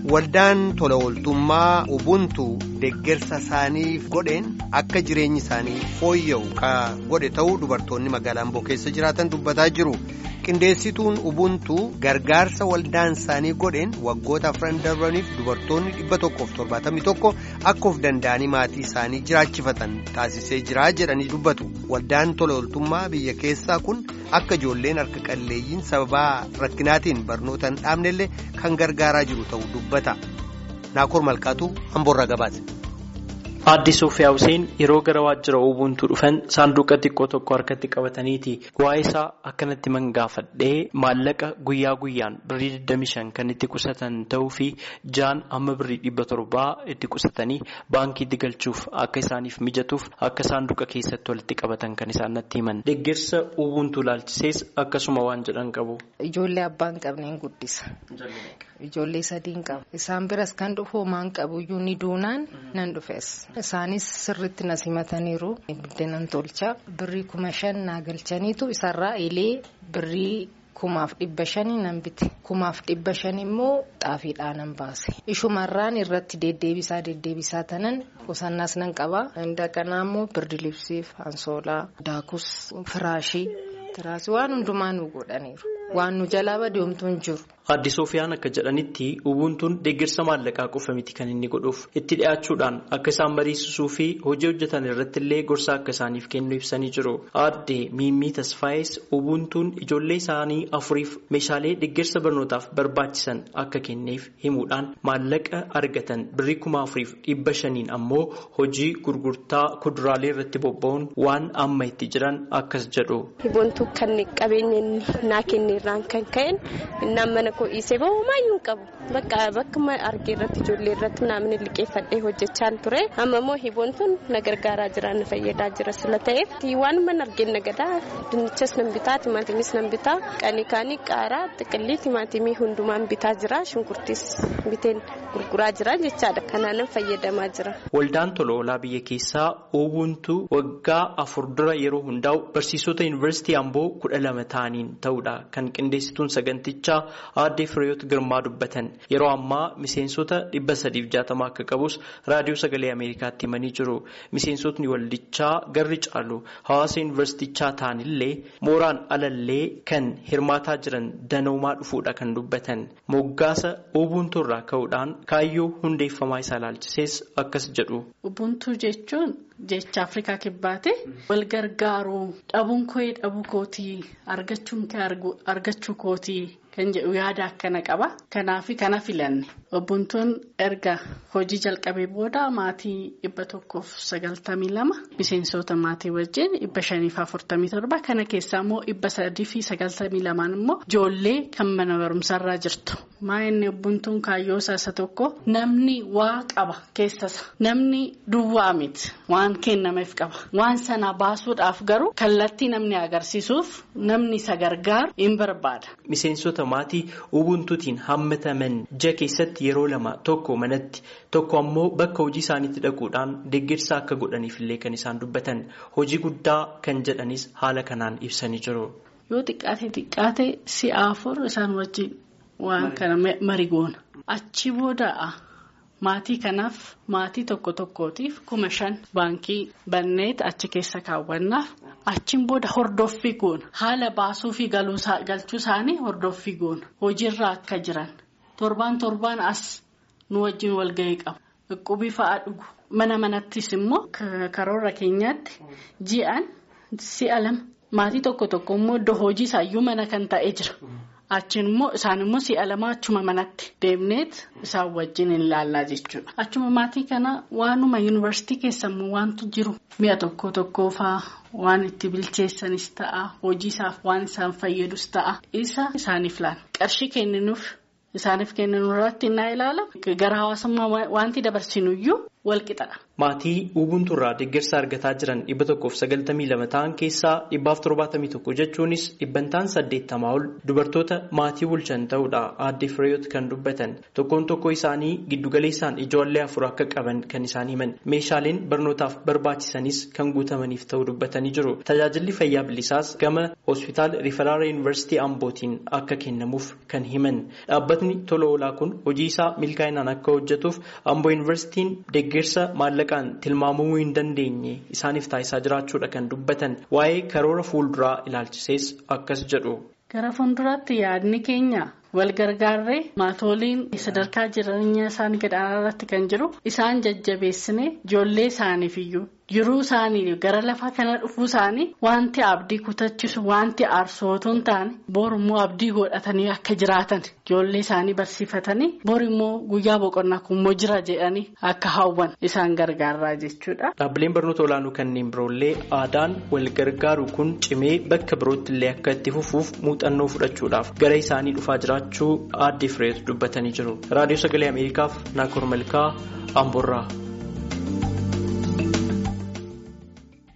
Waldaan tola ooltummaa Ubuntu deeggarsa isaaniif godheen akka jireenyi isaanii fooyya'u ka godhe ta'uu dubartoonni magaalaa Amboo keessa jiraatan dubbataa jiru. Qindeessituun Ubuntu gargaarsa waldaan isaanii godheen waggoota afran darbaniif dubartoonni dhibba tokkoof torbaatamii tokko akka of danda'anii maatii isaanii jiraachifatan taasisee jira jedhanii dubbatu. Waldaan tola ooltummaa biyya keessaa kun akka ijoolleen harka qalleeyyiin sababaa rakkinaatiin barnoota hin dhaabnellee kan gargaaraa jiru ta'uu dubbata. Naakoor Malkaatu Amboorraa gabaase. Aadde Sofiyaa Hussein yeroo gara waajjira Ubuntu dhufan saanduqa xiqqoo tokko harkatti qabataniiti. Waa'ee isaa akkanatti mangaafadhee maallaqa guyyaa guyyaan birrii 25 kan itti qusatan ta'uu fi jaan amma birrii 700 itti qusatanii baankiitti galchuuf akka isaaniif mijatuuf akka saanduqa keessatti walitti qabatan kan isaan natti himan. Deeggarsa Ubuntu laalchisees akkasuma waan jedhan qabu. Ijoollee abbaan qabneen guddisa. Ijoollee sadiin qaba. Isaan biras kan dhufu maan qabuyyuu ni duunaan nan dhufes. Isaanis sirriitti na simataniiru. Buddeenan tolcha. Birrii kuma shan naa galchaniitu isarraa ilee birrii kumaaf dhibba shanii nan bite. Kumaaf dhibba shan immoo xaafiidhaa nan baase. Ishumarraan irratti deddeebisaa deddeebisaa tanan qusannaas nan qaba. Inda kanaa immoo birdi libsiif, ansoolaa, daakus, firaashii, tiraasii waan hundumaa nu godhaniiru. Waan nu jalaa badeemtu hin jiru. Aadde Soofiyaan akka jedhanitti Ubuntuun deeggarsa maallaqaa qofa miti kan inni godhuuf itti dhiyaachuudhaan akka isaan mariisisuu fi hojii hojjetan irratti illee gorsa akka isaaniif kennu ibsanii jiru. Aadde Miimmii Tasfaayis Ubuntuun ijoollee isaanii afuriif meeshaalee deeggarsa barnootaaf barbaachisan akka kenneef himuudhaan maallaqa argatan birrii kuma afuriif dhibba shaniin ammoo hojii gurgurtaa kuduraalee irratti bobba'uun waan amma itti jiran akkas jedhu. Ubuntu kan qabeenya naa kenneerraan kan ka'een mana koo dhiisee bahu maayyuu qabu bakka bakka argee irratti ijoollee irratti naamni liqeeffadhee hojjechaa ture amma immoo hiboontuun na gargaaraa jira na fayyadaa jira sila ta'eef waan mana argeen nagadaa dinnichas nan bitaa timaatimis nan bitaa qanii kaanii qaaraa xiqqillii timaatimii hundumaan bitaa jira shunkurtiis biteen gurguraa jira jechaadha kanaanan fayyadamaa jira. Waldaan tola oolaa biyya keessaa Ubuntu waggaa afur dura yeroo hundaa'u barsiisota yuunivarsiitii Amboo kudha lama ta'aniin ta'uudha kan qindeessituun sagantichaa Aadde Fireeyoot Girmaa dubbatan yeroo ammaa miseensota dhibba sadiif jaatama akka qabus raadiyoo sagalee Ameerikaatti himanii jiru. Miseensotni waldichaa garri caalu hawaasa yuunivarsiitichaa ta'anillee mooraan alallee kan hirmaataa jiran danoomaa dhufuudha kan dubbatan. Moggaasa Ubuntu irraa ka'uudhaan kaayyoo hundeeffamaa isaa ilaalchisees akkas jedhu. Ubuntu jechuun jecha Afrikaa kibbaate wal gargaaruu dhabuun koo dhabuu kootii argachuun argachuu kootii. Kan jedhu yaada akkana qaba. Kanaaf kana filanne. Ubuntuun erga hojii jalqabee booda maatii dhibba tokkoof sagaltamii lama miseensota maatii wajjin dhibba shaniif afurtamii torba kana keessaa immoo dhibba sadii fi sagaltamii lamaan immoo ijoollee kan mana barumsarraa jirtu. Maa inni ubuntuun kaayyoo isa tokko namni waa qaba keessasa namni duwwaa miti waan kennameef qaba waan sana baasuudhaaf garuu kallattii namni agarsiisuuf namni isa gargaaru hin barbaada. Miseensota maatii ubuntuutiin hammataman ja keessatti yeroo lama tokko manatti tokko ammoo bakka hojii isaaniitti dhaquudhaan deeggarsa akka godhaniif illee kan isaan dubbatan hojii guddaa kan jedhanis haala kanaan ibsanii jiru. Yoo xiqqaate xiqqaate si'a afur isaan wajjin waan kana marii goona. Achi booda maatii kanaaf maatii tokko tokkootiif kuma shan baankii banneet achi keessa kaawwannaaf. Achiin booda hordoffii goona. Haala baasuu fi galchuu isaanii hordoffii goona. Hojiirra akka jiran. Torbaan torbaan as nu wajjin walgahii qabu. Dhukkubbii fa'aa dhugu. Mana manattis immoo karoora keenyaatti ji'aan si'a lama. Maatii tokko tokko immoo iddoo hojii isaayyuu mana kan ta'ee jira. Achiin immoo isaan immoo si'a lama achuma manatti deemneet isaan wajjin hin laallaa jechuudha. Achuma maatii kana waanuma yuunivarsiitii keessa immoo waantu jiru mi'a tokko tokkoo fa'aa waan itti bilcheessanis ta'a hojii isaaf waan isaan fayyadus ta'a isa isaaniif laala. Qarshii kenninuuf isaaniif kenninu irratti innaa ilaala gara hawaasummaa wanti dabarsinuyyuu walqixadha. Maatii Ubuntuurraa deeggarsa argataa jiran dhibba tokkoof sagaltamii lama ta'an keessaa dhibbaaf torbaatamii tokko jechuunis dhibbantaan saddeettamaa ol dubartoota maatii bulchan ta'uudha aadde Fireeyoot kan dubbatan tokkoon tokko isaanii giddugaleessaan ijoollee afur akka qaban kan isaan himan meeshaaleen barnootaaf barbaachisanis kan guutamaniif ta'uu dubbatanii jiru tajaajilli fayyaa bilisaas gama hospitaal riferaal yuunivarsiitii ambootiin akka kennamuuf kan himan dhaabbatni tola oolaa kun hojii isaa milkaa'inaan akka hojjetuuf amboo yuunivarsiitiin deeggarsa maallaqa. tilmaamamuu hin dandeenye isaaniif taasisaa jiraachuudha kan dubbatan waa'ee karoora fuulduraa ilaalchisees akkas jedhu. Gara fuulduraatti yaadni keenya wal gargaarree maatoliin sadarkaa jireenya isaanii gadaanaa irratti kan jiru isaan jajjabeessine ijoollee isaaniif iyyuu jiruu isaanii gara lafaa kana dhufuu isaanii wanti abdii kutachisu wanti aarsootuu hin taane borimmoo abdii godhatanii akka jiraatan ijoollee isaanii barsiifatanii borimmoo guyyaa boqonnaa kunimmoo jira jedhanii akka hawwan isaan gargaaraa jechuudha. Dhaabbileen barnoota olaanoo kanneen biroollee aadaan wal gargaaru kun cimee bakka birootti illee akka itti fufuuf muuxannoo fudhachuudhaaf gara isaanii dhufaa jiraachuu aadde Fireet dubbatanii jiru. Raadiyoo Sagalee Ameerikaaf Naakoor Malkaa Amboorraa.